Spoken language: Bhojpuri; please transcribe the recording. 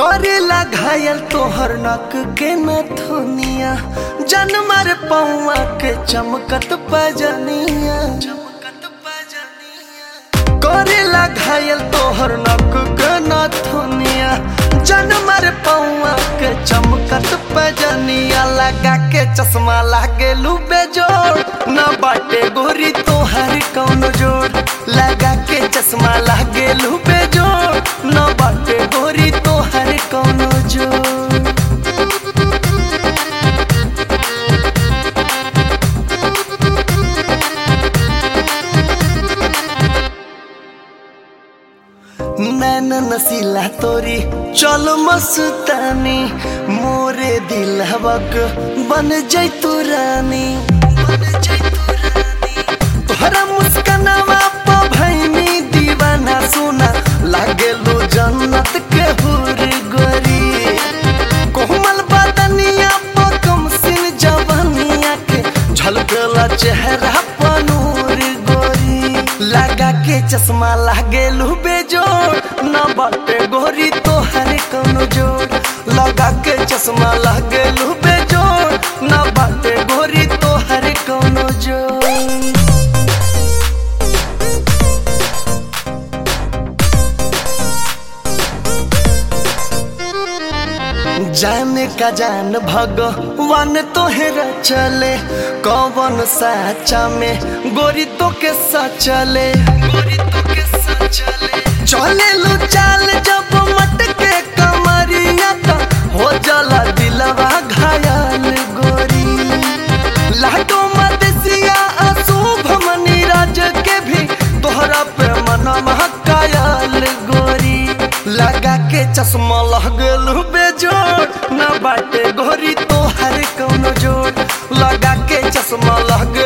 करेला घायल तोहर नक के नथुनिया जनमर पौआ के चमकत पजनिया करेला घायल तोहर नक के नथुनिया जनमर पौआ के चमकत पजनिया लगा के चश्मा लागे बेजोड़ न बाटे गोरी तोहर कौन जोड़ लगा के चश्मा लागे बेजोड़ न बाटे गोरी तोहर कौन जोड़ नैन नसीला तोरी चल मस्तानी मोरे दिल हवक बन जैतू रानी तोहरा मुस्कनवा प भैनी दीवाना सोना लागे लो जन्नत के हुर गोरी कोमल बदनिया प कम सिन जवानिया के झलकला चेहरा प नूर गोरी लगा के चश्मा लागे बेजोड़ न बाटे गोरी तोहर कौनो जोड़ लगा के चश्मा लागे बेजोड़ न बाटे गोरी तोहर कौनो जोड़ जाने का जान भगवान तोहरा चले कौन साचा में गोरी तो के सचले गोरी तो के सचले चले लो चाल जब मटके कमरिया तो हो जाला दिलवा घायल गोरी लाडो मदसिया अशुभ मनी राज के भी तोहरा पे मनवा कायल गोरी लगा के चश्मा लगल बेजोड़ न बाटे गोरी तोहर कौनो जोड़ लगा के चश्मा लग